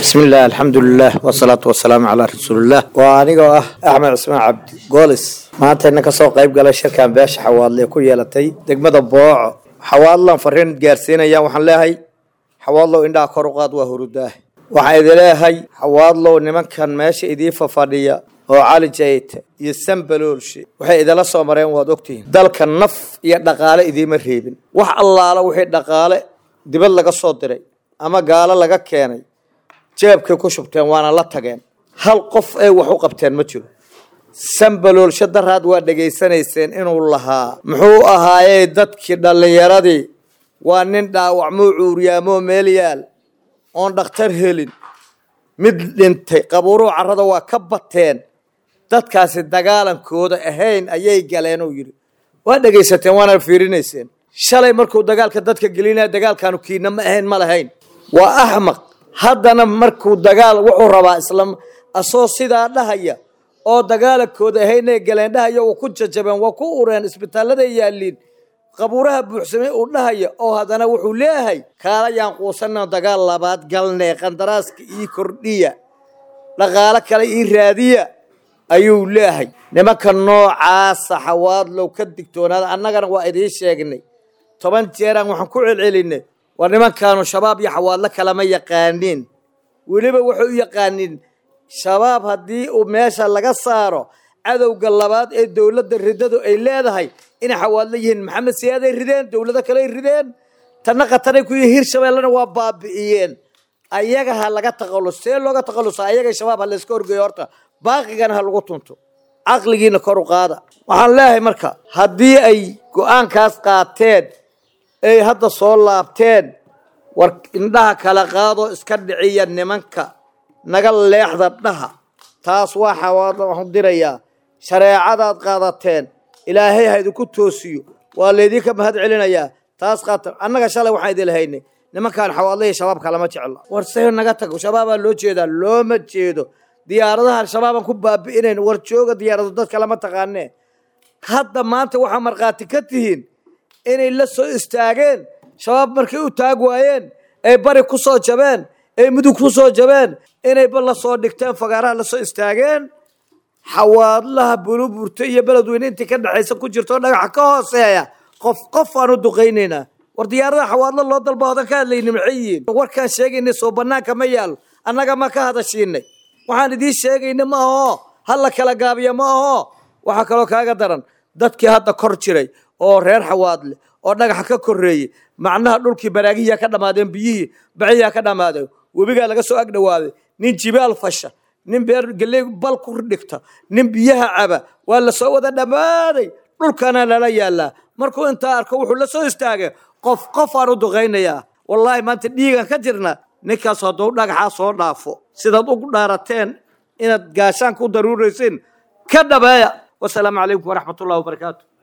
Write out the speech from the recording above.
bismillaah alxamdulilah wasalaatu wasalaamu calaa rasuulilah waa anigoo ah axmed cismaan cabdi goolis maanta ina kasoo qayb galay shirkan beesha xawaadle ku yeelatay degmada booco xawaadlan fariin gaarsiinayaan waxaan leeyahay xawaadlow indhaha kor u qaad waa hurudaah waxaan idin leeyahay xawaadlow nimankan meesha idii fafadhiya oo cali jayte iyo sambaloolshe waxay idala soo mareen waad ogtihiin dalka naf iyo dhaqaale idiima reebin wax allaala wixii dhaqaale dibad laga soo diray ama gaalo laga keenay jeebkay ku shubteen waana la tageen hal qof ay wax u qabteen ma jiro sambaloolsho daraad waa dhegaysanayseen inuu lahaa muxuu ahaayey dadkii dhallinyaradii waa nin dhaawacmoo cuuriyaamoo meel yaal oon dhakhtar helin mid dhintay qabuuruhu carrada waa ka bateen dadkaasi dagaalankooda ahayn ayay galeen uu yidhi waa dhegaysateen waana fiirinayseen shalay markuu dagaalka dadka gelinaya dagaalkaanu kiina ma ahayn ma lahayn waa axmaq haddana markuu dagaal wuxuu rabaa islam asoo sidaa dhahaya oo dagaalankooda ahaynay galeen dhahaya uu ku jajabeen waa ku ureen isbitaalladay yaaliin qabuuraha buuxsamay uu dhahaya oo haddana wuxuu leeyahay kaalayaan quusanna dagaal labaad galnee qandaraaska ii kordhiya dhaqaalo kale ii raadiya ayuu leeyahay nimanka noocaasa xawaadlow ka digtoonaada annagana waa idiin sheegnay toban jeeraan waxaan ku celcelinay waa nimankaanu shabaab iyo xawaadlo kalama yaqaaniin weliba waxay u yaqaaniin shabaab haddii uu meesha laga saaro cadowga labaad ee dowladda ridadu ay leedahay inay xawaadlo yihiin maxamed siyaaday rideen dowlado kaley rideen tanna khatanay ku yihiin hirshabeellena waa baabi'iyeen ayaga ha laga taqallus see looga taqallusa ayaga shabaab ha layska horgeeyo horta baaqigana ha lagu tunto caqligiina kor u qaada waxaan leeyahay marka haddii ay go-aankaas qaateen ay hadda soo laabteen war indhaha kala qaadoo iska dhiciya nimanka naga leexda dhaha taas waa xawaadla waxaan dirayaa shareecadaad qaadateen ilaahay ha idinku toosiyo waa laydinka mahad celinayaa taas qaata annaga shalay waxaan idin lahaynay nimankaan xawaadlahii shabaabka lama jecla war se naga tago shabaabaa loo jeedaa looma jeedo diyaaradahan shabaabaan ku baabi'inayn war jooga diyaarado dadka lama taqaanee hadda maanta waxaa markhaati ka tihiin inay la soo istaageen shabaab markay u taag waayeen ay bari ku soo jabeen ay mudug ku soo jabeen inayba la soo dhigteen fagaaraha la soo istaageen xawaadlaha buluburta iyo beledweyne intii ka dhexaysa ku jirto dhagaxa ka hooseeya qof qof aan u duqaynaynaa war diyaaradaha xawaadlo loo dalba odan ka hadlayni maxay yihiin warkaan sheegaynay soo banaanka ma yaalo annaga ma ka hadashiinay waxaan idiin sheegayna ma aho ha la kala gaabiya ma aho waxaa kaloo kaaga daran dadkii hadda kor jiray oo reer xawaadle oo dhagaxa ka koreeyey macnaha dhulkii baraagihiyaa ka dhammaadeen biyihii baciyaa ka dhammaadeen webigaa laga soo agdhawaaday nin jibaal fasha nin beer geley bal ku dhigta nin biyaha caba waa la soo wada dhammaaday dhulkana lala yaalaa markuu intaa arko wuxuu la soo istaagay qof qof aan u duqaynayaa wallaahi maanta dhiigan ka jirna ninkaas hadduu dhagaxaa soo dhaafo sidaad ugu dhaarateen inaad gaashaanka u daruuraysiin ka dhabeeya wasalaamu calaykum waraxmat ullahi wabarakaatu